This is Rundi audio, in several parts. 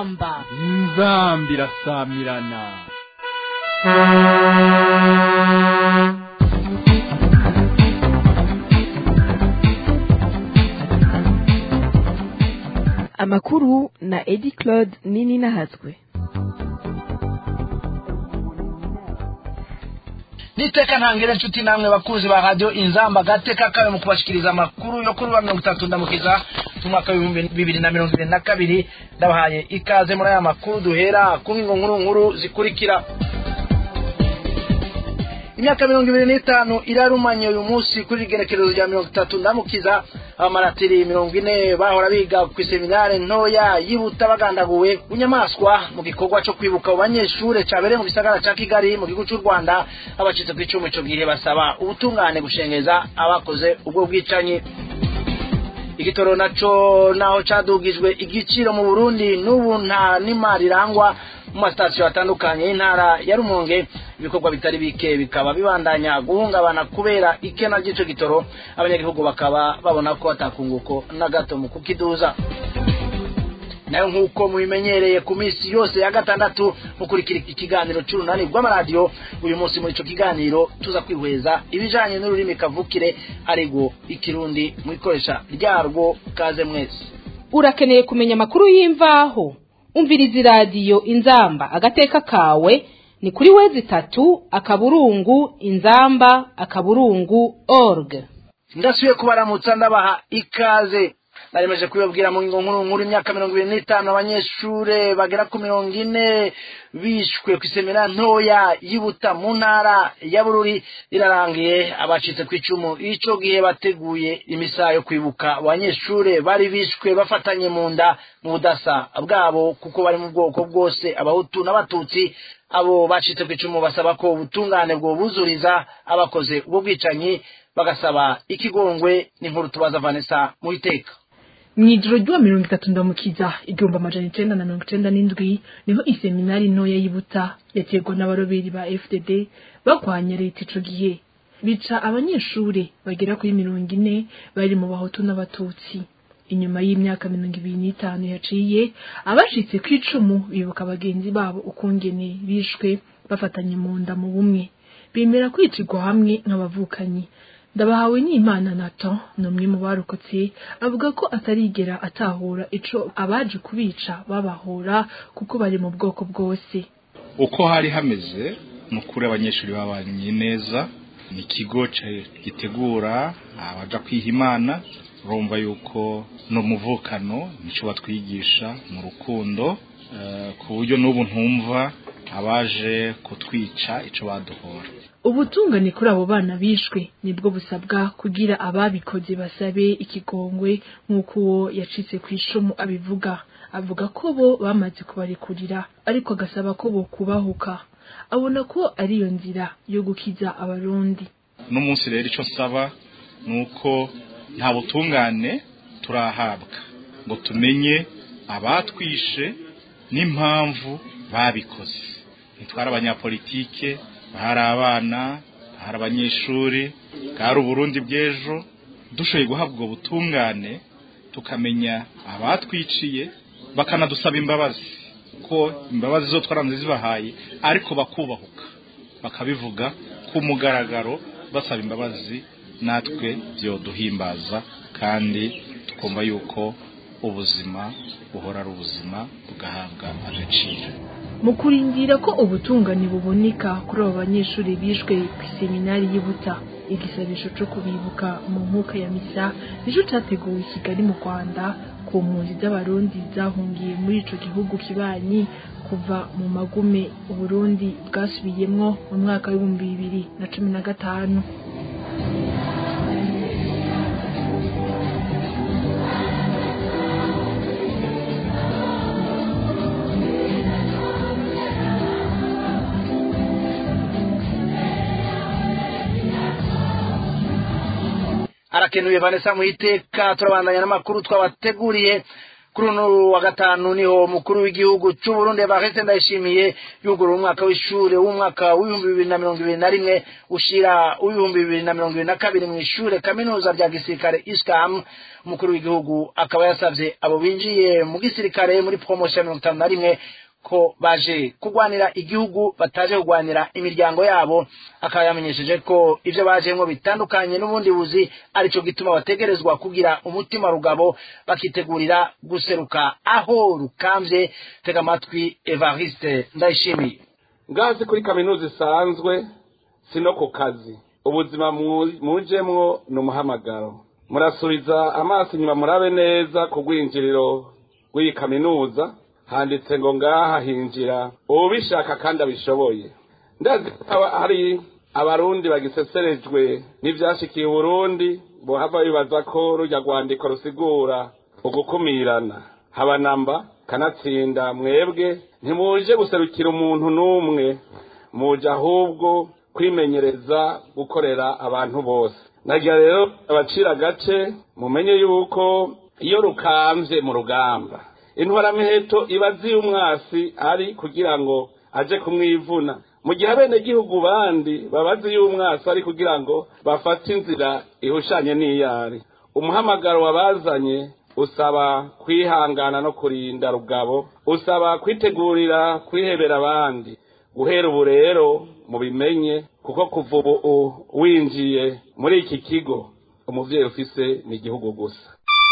inzamba inzamba irasamirana amakuru na edi claude nini nahazwe niteka ntangire inshuti namwe bakuzi ba radiyo inzamba gateka kawe mu kubashikiriza amakuru yo kuri wa mirongo itatu ndamukiza umwaka w'ibihumbi bibiri na mirongo irindwi na kabiri ndabahaye ikaze muri aya makuru duhera ku ngingo nkuru nkuru zikurikira imyaka mirongo ibiri n'itanu irarumanye uyu munsi kuri igenekerezo rya mirongo itatu ndamukiza abamaratiri mirongo ine bahora biga ku iseminare ntoya yibuta bagandaguwe bunyamaswa mu gikorwa cyo kwibuka abo banyeshure cabereye mu gisagara ca kigali mu gihugu c'u rwanda abacitse ku icumu ico gihe basaba ubutungane gushengeza abakoze ubwo bwicanyi igitoro naco naho cadugijwe igiciro mu burundi n'ubu nta n'imari irangwa mu masitasiyo atandukanye y'intara ya rumonge ibikorwa bitari bike bikaba bibandanya guhungabana kubera ikena ry'ico gitoro abanyagihugu bakaba babona ko atakunguko na gato mu kukiduza nayo nk'uko mubimenyereye ku minsi yose ya gatandatu mukurikira ikiganiro c'urunani rw'amaradiyo uyu munsi muri ico kiganiro tuza kwihweza ibijanye n'ururimi kavukire arigwo ikirundi mu ikoresha ryarwo kaze mwese urakeneye kumenya amakuru y'imvaho umviriza iradiyo inzamba agateka kawe ni kuri wezi itatu akaburungu inzamba akaburungu org ndasubiye kubaramutsa ndabaha ikaze naremeje kubibabwira mu ngingo nkuru nkuru imyaka mirongo ibiri n'itanu abanyeshure bagera ku mirongo ine bishwe ku isemera ntoya yibuta mu ntara ya bururi irarangiye abacitse ku icumu ico gihe bateguye imisa yo kwibuka abanyeshure bari bishwe bafatanye mu nda mu budasa bwabo kuko bari mu bwoko bwose abahutu n'abatutsi abo bacitse ku icumu basaba ko ubutungane bwobuzuriza abakoze ubwo bwicanyi bagasaba ikigongwe n'inkuru tubaza vanessa mu iteka mw'ijoro ry'uwa mirongo itatu ndamukiza igihumbi amajana icenda na mirongo icenda n'indwi niho iseminari ntoya y'ibuta yaterwa n'abaroberi ba fdd bagwanya leta ico gihe bica abanyeshure bagera kuri mirongo ine bari mu bahutu n'abatutsi inyuma y'imyaka mirongo ibiri n'itanu yaciye abashitse ku icumu bibuka bagenzi babo ukungene bishwe bafatanye mu nda mu bumwe bemera kwicirwa hamwe nk'abavukanyi ndabahawe n'imana nato ni umwe mu barokotse avuga ko atarigera atahura ico abaje kubica babahora kuko bari mu bwoko bwose uko hari hameze ni ukuri abanyeshuri babanye neza ni ikigo gitegura abaja kwiha imana urumva yuko ni umuvukano nicyo batwigisha mu rukundo ku buryo n'ubu ntumva abaje kutwica icyo baduhora ubutungane kuri abo bana bishwe nibwo busabwa kugira ababikoze basabe ikigongwe nk'uko uwo yacitse ku icumu abivuga avuga ko bo bamaze kubarekurira ariko agasaba ko bo kubahuka abona ko ariyo nzira yo gukiza abarundi n'umunsi rero icyo nsaba ni uko nta butungane turahabwa ngo tumenye abatwishe n'impamvu babikoze ntitware abanyapolitike hari abana hari abanyeshuri bwari uburundi bw'ejo dushoboye guhabwa ubwo butungane tukamenya abatwiciye bakanadusaba imbabazi ko imbabazi zo twaranze zibahaye ariko bakubahuka bakabivuga ku mugaragaro basaba imbabazi natwe byoduhimbaza kandi tukumva yuko ubuzima buhora ari ubuzima bugahabwa agaciro mu kurindira ko ubutungane buboneka kuri abo banyeshuri bishwe ku iseminari y'Ibuta igisabisho cyo kubibuka mu nkuka ya misa nico categuwe i Kigali mu Rwanda ku mpunzi z'abarundi zahungiye muri ico gihugu kibanyi kuva mu magume uburundi bwasubiyemwo mu mwaka w'ibihumbi bibiri na cumi na gatanu arakenuye vanessa mu iteka turabandanya n'amakuru twabateguriye kuri uno wa gatanu niho umukuru w'igihugu cy'u Burundi Evariste Ndayishimiye yugurura umwaka w'ishure w'umwaka w'ibihumbi bibiri na mirongo ibiri na rimwe ushira w'ibihumbi bibiri na mirongo ibiri na kabiri mu ishure kaminuza rya gisirikare ISCAM umukuru w'igihugu akaba yasavye abo binjiye mu gisirikare muri promotion ya mirongo itanu na rimwe ko baje kurwanira igihugu bataje kurwanira imiryango yabo akaba yamenyesheje ko ivyo bajemwo bitandukanye n'ubundi buzi arico gituma bategerezwa kugira umutima rugabo bakitegurira guseruka aho rukamvye tega amatwi Evariste Ndayishimiye ngazi kuri kaminuza isanzwe si no ku kazi ubuzima mu- mujemwo ni umuhamagaro murasubiza amaso inyuma murabe neza ku rwinjiriro rw'iyi kaminuza handitse ngo ngaha hinjira ubishaka kandi abishoboye ndazi ko haba hari abarundi bagiseserejwe n'ivyashikiye uburundi bohava bibaza ko rujya rwandiko rusigura ugukumirana haba namba kanatsinda mwebwe ntimuje guserukira umuntu n'umwe muje ahubwo kwimenyereza gukorera abantu bose nagira rero abacira agace mumenye yuko iyo rukamvye mu rugamba intwaramiheto iba azi umwasi ari kugira ngo aje kumwivuna mu gihe abenegihugu bandi babazi y'umwasi ari kugira ngo bafate inzira ihushanye n'iyari umuhamagaro wabazanye usaba kwihangana no kurinda rugabo usaba kwitegurira kwihebera abandi guhera ubu rero mubimenye kuko kuva ubu winjiye muri iki kigo umuvyeyi ufise ni igihugu gusa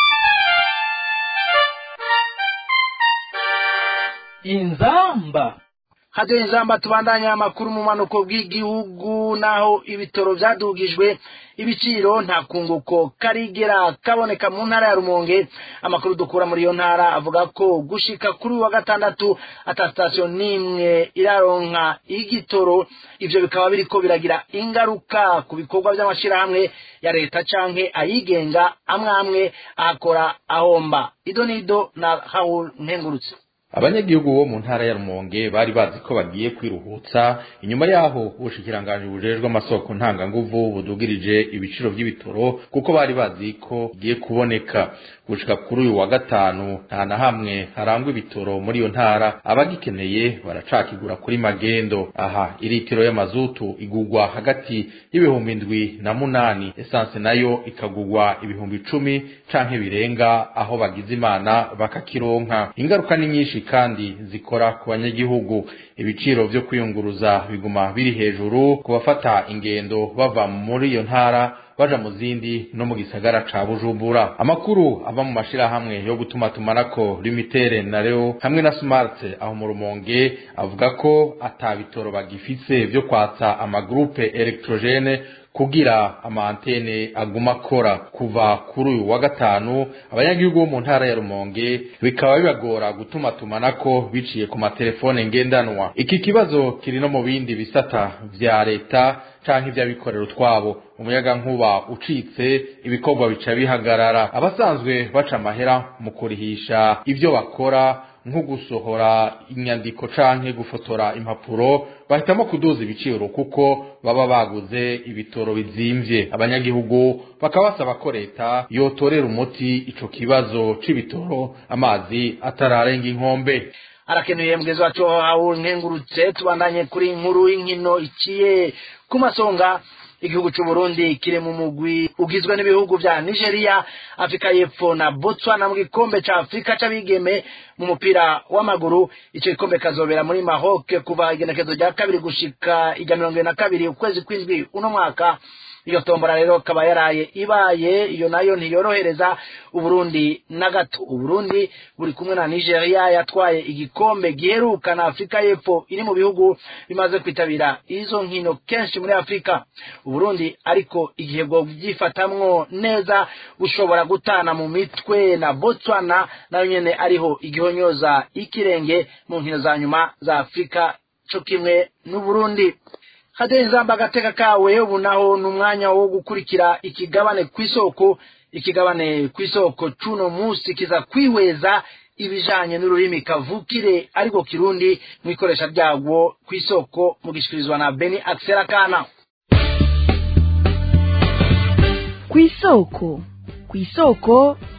inzamba hajya inzamba tubandanya amakuru mu manuko bw'igihugu naho ibitoro byadugijwe ibiciro nta kunguko karigera kaboneka mu ntara ya rumonge amakuru dukura muri iyo ntara avuga ko gushika kuri uyu wa gatandatu ata sitasiyo n'imwe iraronka igitoro ivyo bikaba biriko biragira ingaruka ku bikorwa by'amashirahamwe ya leta canke ayigenga amwe amwe ahakora ahomba ido n'ido na hawul ntengurutse abanyagihugu bo mu ntara ya rumonge bari bazi ko bagiye kwiruhutsa inyuma yaho ubushikiranganji bujejwe amasoko ntanganguvu budugirije ibiciro vy'ibitoro kuko bari bazi ko bigiye kuboneka gushika kuri uyu wa gatanu nta na hamwe harangwa ibitoro muri iyo ntara abagikeneye baracakigura kuri magendo aha iritiro y'amazutu igugwa hagati y'ibihumbi indwi na munani esanse nayo ikagugwa ibihumbi icumi canke birenga aho bagize imana bakakironka ingaruka ni nyinshi kandi zikora ku banyagihugu ibiciro vyo kwiyunguruza biguma biri hejuru ku bafata ingendo bava muri iyo ntara baja mu zindi no mu gisagara ca bujumbura amakuru ava mu mashirahamwe yo gutuma tumanako limitere na reo hamwe na smart aho mu rumonge avuga ko ata bitoro bagifise vyo kwatsa amagrupe electrogene kugira amantene aguma akora kuva kuri uyu wa gatanu abanyagihugu bo mu ntara ya rumonge bikaba bibagora gutuma tumanako biciye ku matelefone ngendanwa iki kibazo kiri no mu bindi bisata vya leta canke ivy'abikorera utwabo umuyaga nkuba ucitse ibikorwa bica bihagarara abasanzwe baca amahera mu kurihisha ivyo bakora nko gusohora inyandiko canke gufotora impapuro bahitamo kuduza ibiciro kuko baba baguze ibitoro bizimvye abanyagihugu bakaba basaba ko leta yotorera umuti ico kibazo c'ibitoro amazi atararenga inkombe arakenuye mugezi wacu hawe nkengurutse tubandanye kuri inkuru y'inkino iciye ku masonga igihugu cy'u Burundi kiri mu mugwi ugizwe n'ibihugu vya Nigeria Afrika y'Epfo na Botswana mu gikombe ca Afrika c'abigeme mu mupira w'amaguru ico gikombe kazobera muri Maroc kuva igenekezo rya kabiri gushika ijya mirongo ibiri na kabiri ukwezi kw'indwi uno mwaka iyo tombora rero kaba yaraye ibaye iyo nayo ntiyorohereza uburundi na gato uburundi buri kumwe na nigeria yatwaye igikombe giheruka na afurika y'epfo iri mu bihugu bimaze kwitabira izo nkino kenshi muri afurika uburundi ariko igihe bwo byifatamwo neza bushobora gutana mu mitwe na botswana nayo nyene ariho igihonyoza ikirenge mu nkino za nyuma za afurika co kimwe n'uburundi hade nzamba agateka kawe ubu naho ni umwanya wo gukurikira ikigabane ku isoko ikigabane ku isoko cuno munsi kiza kwihweza ibijanye n'ururimi kavukire ariko kirundi mu ikoresha ryagwo ku isoko mu gishikirizwa na beni akserakana ku isoko ku isoko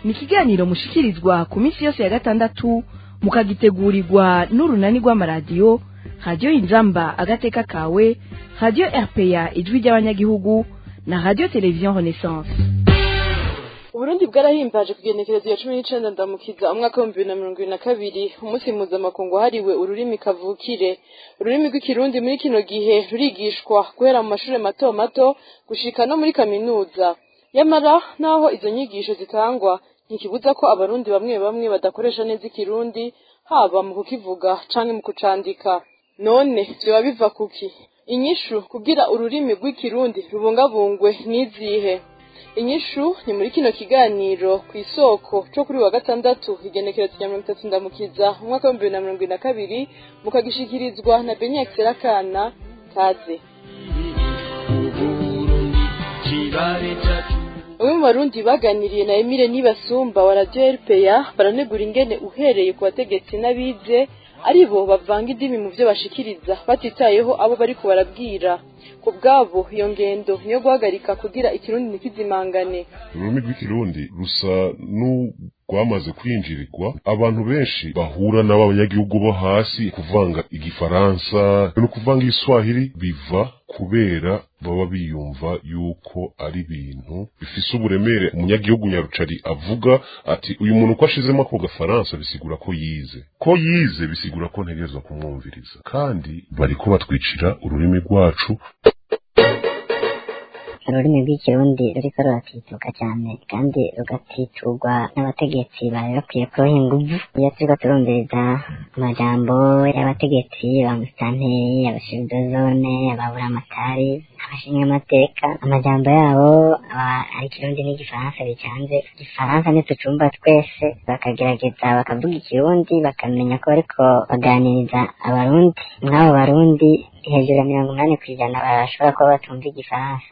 ni ikiganiro mushikirizwa ku minsi yose ya gatandatu mukagitegurirwa n'urunani rw'amaradiyo radiyo inzamba agateka kawe radiyo rpa ijwi ry'abanyagihugu na radiyo televiziyo renaissance uburundi bwarahimbaje kugenekerezo ya cumi n'icenda ndamukiza umwaka w'ibihumbi bibiri na mirongo ibiri na kabiri umunsi mpuzamakungu wahariwe ururimi kavukire ururimi rw'ikirundi muri kino gihe rurigishwa guhera mu mashuri mato mato gushika no muri kaminuza nyamara naho izo nyigisho zitangwa ntikibuza ko abarundi bamwe bamwe badakoresha neza ikirundi haba mu kukivuga canke mu kucandika none vyoba biva kuki inyishu kugira ururimi rw'ikirundi rubungabungwe n'izihe inyishu ni muri kino kiganiro ku isoko co kuri wa gatandatu igenekerezo rya mirongo itatu ndamukiza umwaka w'ibihumbi bibiri na mirongo ibiri na kabiri mukagishikirizwa na benyek serakana kaze bamwe mu barundi baganiriye na emile nibasumba wa radiyo rpa baranegura ingene uhereye ku bategetsi n'abize ari bo bavanga indimi mu byo bashikiriza batitayeho abo bariko barabwira ku bwabo iyo ngendo niyo guhagarika kugira ikirundi ntikizimangane ururimi rw'ikirundi rusa n'urwamaze kwinjirirwa abantu benshi bahura n'abanyagihugu bo hasi kuvanga igifaransa no kuvanga igiswahili biva kubera baba biyumva yuko ari ibintu bifise uburemere umunyagihugu nyarucari avuga ati uyu muntu uko ashizemo ako gafaransa bisigura ko yize ko yize bisigura ko ntegerezwa kumwumviriza kandi bariko batwicira ururimi rwacu ururimi rw'ikirundi ruriko ruratituka cyane kandi rugatitugwa n'abategetsi bari bakwiye kuroha inguvu iyo turiko turumviriza amajambo y'abategetsi ba musitanteri abashirudozone ababuramatari abashingamateka amajambo yabo aba ari ikirundi n'igifaransa bicanze igifaransa ntitucumva twese bakagerageza bakavuga ikirundi bakamenya ko bariko baganiriza abarundi mw'abo barundi hejuru ya mirongo umunani ku ijana barashobora kuba batumva igifaransa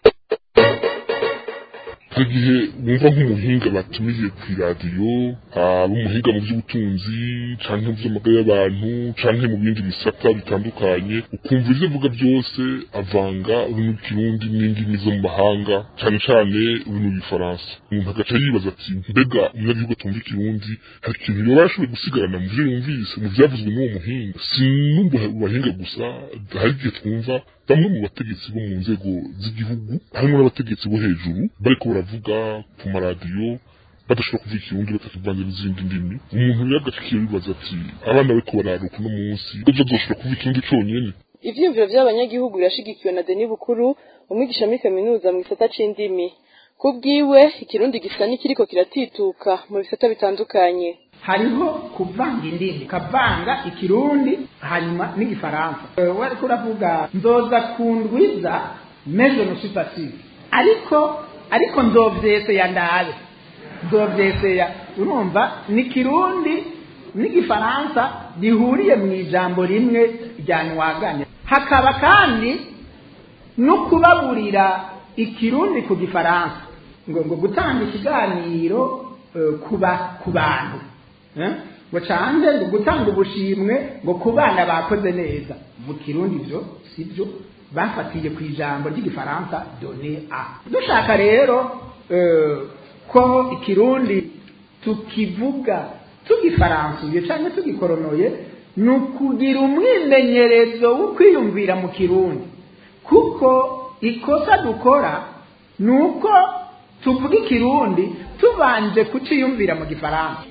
icyo gihe bumva nk'umuhinga batumiye ku iradiyo haba umuhinga mu by'ubutunzi cyangwa mu by'amagara y'abantu cyangwa mu bindi bisata bitandukanye ukumva ibyo avuga byose avanga ururimi rw'ikirundi n'indimi zo mu mahanga cyane cyane ururimi rw'ifaransa umuntu agaca yibaza ati mbega umunyagihugu atumva ikirundi hari ikintu yoba yarashoboye gusigarana mu byo yumvise mu byavuzwe n'uwo muhinga si n'ubu bahinga gusa hari igihe twumva bamwe mu bategetsi bo mu nzego z'igihugu harimo n'abategetsi bo hejuru bariko baravuga ku maradiyo badashobora kuvuga ikirundi batakivanze n'izindi ndimi umuntu rero agacikiye bibaza ati abana bariko bararuka uno munsi ko bazoshobora kuvuga ikirundi conyene ivyiyumviro vy'abanyagihugu birashigikiwe na deni bukuru umwigisha muri kaminuza mu gisata c'indimi ku bwiwe ikirundi gisa n'ikiriko kiratituka mu bisata bitandukanye hariho kuvanga indimi ukavanga ikirundi hanyuma n'igifaransa wariko uravuga nzoza kundwiza meje no supasive ariko ariko nzovyeseya ndabe nzovyeseya urumva ni kirundi n'igifaransa bihuriye mu ijambo rimwe rya nwaganya hakaba kandi no kubaburira ikirundi ku gifaransa ngo ngo gutanga ikiganiro uh, kuba ku bantu ngo canze ngo gutanga ubushimwe ngo ku bana bakoze neza mu kirundi byo si byo bafatiye ku ijambo ry'igifaransa done a dushaka rero ko ikirundi tukivuga tugifaransuye cyangwa tugikoronoye ni ukugira umwimenyerezo wo kwiyumvira mu kirundi kuko ikosa dukora ni uko tuvuga ikirundi tubanje kuciyumvira mu gifaransa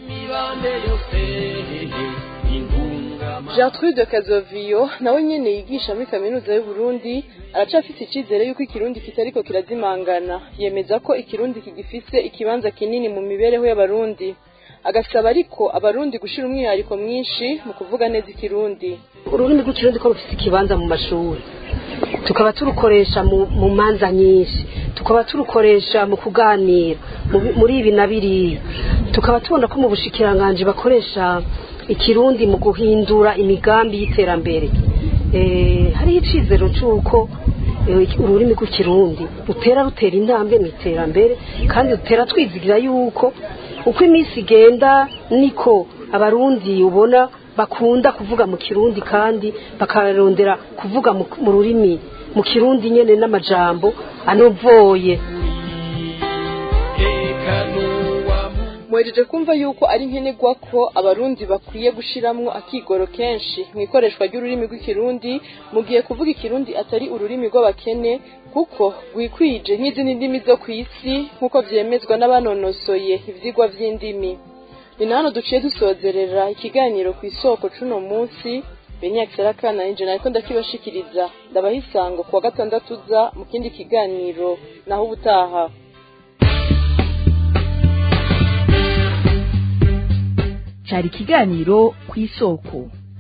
Gertrude Kazoviyo nawe nyene yigisha muri kaminuza y'u Burundi aracafise icizere yuko ikirundi kitariko kirazimangana yemeza ko ikirundi kigifise ikibanza kinini mu mibereho y'abarundi agasaba ariko abarundi gushira umwihariko mwinshi mu kuvuga neza ikirundi ururimi rw'ikirundi ko rufise ikibanza mu mashuri tukaba turukoresha mu manza nyinshi tukaba turukoresha mu kuganira muri ibi na biriya tukaba tubona ko mu bushikiranganji bakoresha ikirundi mu guhindura imigambi y'iterambere hariho icizero cy'uko ururimi rw'ikirundi rutera rutera intambwe mu iterambere kandi rutera twizigira yuko uko iminsi igenda niko abarundi ubona bakunda kuvuga mu kirundi kandi bakarondera kuvuga mu rurimi mu kirundi nyene n'amajambo anovoye muhejeje kumva yuko ari nkenerwa ko abarundi bakwiye gushiramwo akigoro kenshi mu ikoreshwa ry'ururimi rw'ikirundi mu gihe kuvuga ikirundi atari ururimi rw'abakene kuko rwikwije nk'izindi ndimi zo ku isi nk'uko vyemezwa n'abanonosoye ivyigwa vy'indimi ni na hano duciye dusozerera ikiganiro ku isoko c'uno munsi benyakisera kana ninje nariko ndakibashikiriza ndabaha isango kuwa gatandatu uza mu kindi kiganiro naho ubutaha cari ikiganiro ku isoko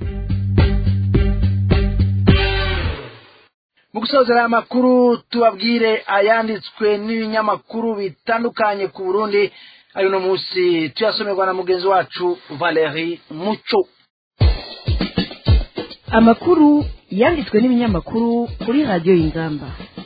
mu gusozera aya makuru tubabwire ayanditswe n'ibinyamakuru bitandukanye ku burundi ayo uno munsi tuyasomerwa na mugenzi wacu valeri muco amakuru yanditswe n'ibinyamakuru kuri radiyo y'ingamba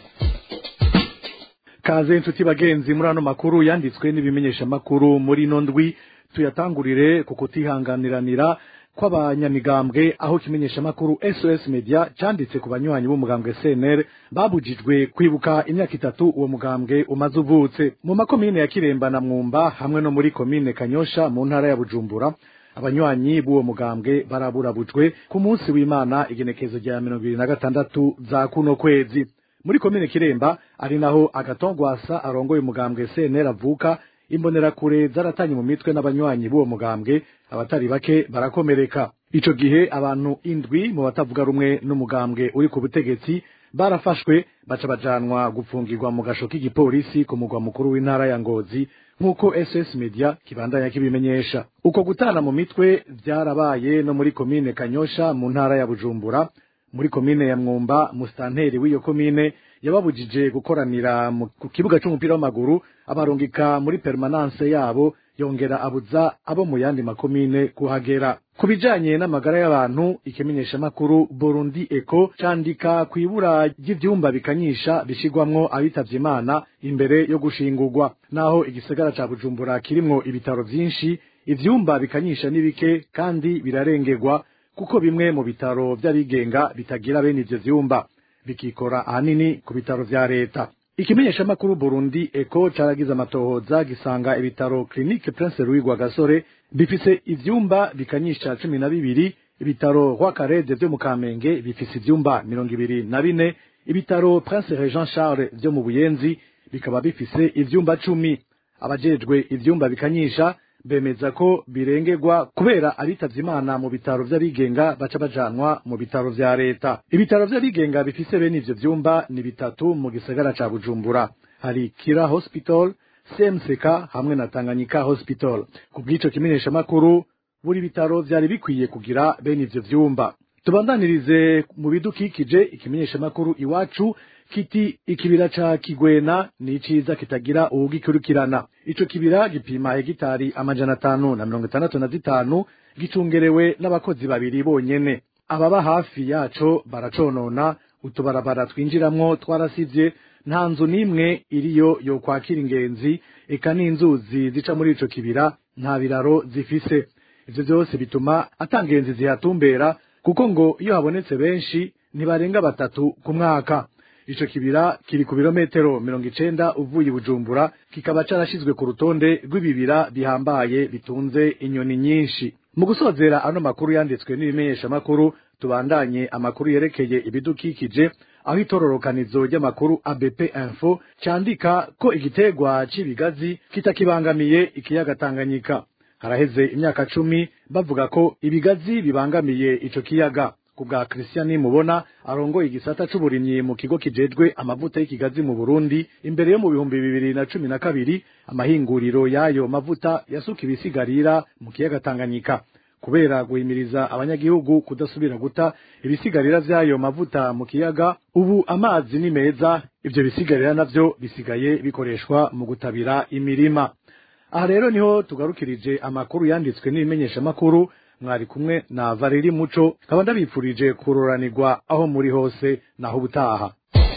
kaze inshuti bagenzi muri ano makuru yanditswe n'ibimenyeshamakuru muri ino ndwi tuyatangurire ku kutihanganiranira kw'abanyamigambwe aho ikimenyeshamakuru sos media cyanditse ku banywanyi b'umugambwe cnr babujijwe kwibuka imyaka itatu uwo mugambwe umaze uvutse mu makomine ya kiremba na mwumba hamwe no muri komine kanyosha mu ntara ya bujumbura abanywanyi b'uwo mugambwe baraburabujwe ku munsi w'imana igenekezo rya mirongo ibiri na gatandatu za kuno kwezi muri komine kiremba ari naho agatongwasa arongoye umugambwe cnr avuka imbonerakure zaratanye mu mitwe n'abanywanyi b'uwo mugambwe abatari bake barakomereka ico gihe abantu indwi mu batavuga rumwe n'umugambwe uri ku butegetsi barafashwe baca bajanwa gupfungirwa mu gasho k'igipolisi ku mugwa mukuru w'intara ya ngozi nk'uko ss media kibandanya kibimenyesha uko gutana mu mitwe vyarabaye no muri komine kanyosha mu ntara ya bujumbura muri komine ya mwumba musitanteri w'iyo komine yababujije gukoranira ku kibuga c'umupira w'amaguru abarungika muri permanence yabo yongera abuza abo mu yandi makomine kuhagera ku bijanye n'amagara y'abantu ikimenyeshamakuru burundi eco candika ku ibura ry'ivyumba bikanyisha bishigwamwo abitavye imana imbere yo gushingurwa naho igisagara ca bujumbura kirimwo ibitaro vyinshi ivyumba bikanyisha ni bike kandi birarengerwa kuko bimwe mu bitaro vy'abigenga bitagira bene ivyo vyumba bikikora ahanini ku bitaro vya leta ikimenyeshamakuru burundi eko caragize amatohoza gisanga ibitaro clinique prince louis gasore bifise ivyumba bikanyisha cumi na bibiri ibitaro rwakarede vyo mu kamenge bifise ivyumba mirongo ibiri na bine ibitaro prince regent charles vyo mu buyenzi bikaba bifise ivyumba cumi abajejwe ivyumba bikanyisha bemeza ko birengerwa kubera abitavye imana mu bitaro vy'abigenga baca bajanwa mu bitaro vya leta ibitaro vy'abigenga bifise bene ivyo vyumba ni bitatu mu gisagara ca bujumbura hari kira hospital cmck hamwe na tanganyika hospital ku bw'ico kimenyeshamakuru buri bitaro vyari bikwiye kugira bene ivyo vyumba tubandanirize mu bidukikije ikimenyeshamakuru iwacu kiti ikibira ca kigwena ni iciza kitagira uwugikurikirana ico kibira gipima hegitari amajana atanu na mirongo itandatu na zitanu gicungerewe n'abakozi babiri bonyene ababa hafi yaco baraconona utubarabara twinjiramwo twarasivye nta nzu n'imwe iriyo yokwakira ingenzi eka n'inzuzi zica muri ico kibira nta biraro zifise ivyo vyose bituma ata ngenzi zihatumbera kuko ngo iyo habonetse benshi ntibarenga batatu ku mwaka ico kibira kiri ku birometero mirongo icenda uvuye bujumbura kikaba carashizwe ku rutonde rw'ibibira bihambaye bitunze inyoni nyinshi mu gusozera ano makuru yanditswe n'ibimenyeshamakuru tubandanye amakuru yerekeye ibidukikije aho itororokanizo ry'amakuru abp info candika ko igitegwa c'ibigazi kitakibangamiye ikiyaga tanganyika haraheze imyaka cumi bavuga ko ibigazi bibangamiye ico kiyaga kubwa Christian Mubona arongoye igisata c'uburimyi mu kigo kijejwe amavuta y'ikigazi mu Burundi imbere yo mu bihumbi bibiri na cumi na kabiri amahinguriro y'ayo mavuta yasuka ibisigarira mu kiyaga Tanganyika kubera guhimiriza abanyagihugu kudasubira guta ibisigarira vy'ayo mavuta mu kiyaga ubu amazi ni meza ivyo bisigarira navyo bisigaye bikoreshwa mu gutabira imirima aha rero niho tugarukirije amakuru yanditswe n'ibimenyeshamakuru mwari kumwe na Valeri Muco nkaba ndabipfurije kuroranirwa aho muri hose naho ubutaha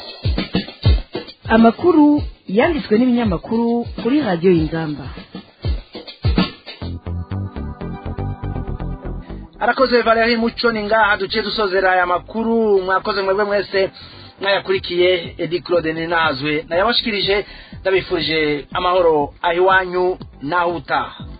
amakuru yanditswe n'ibinyamakuru kuri radiyo y'ingamba arakoze Valeri Muco ni ngaha duciye dusozera aya makuru mwakoze mwebwe mwese mwayakurikiye Edi Claude Ninazwe nayabashikirije ndabifurije amahoro ahiwanyu naho utaha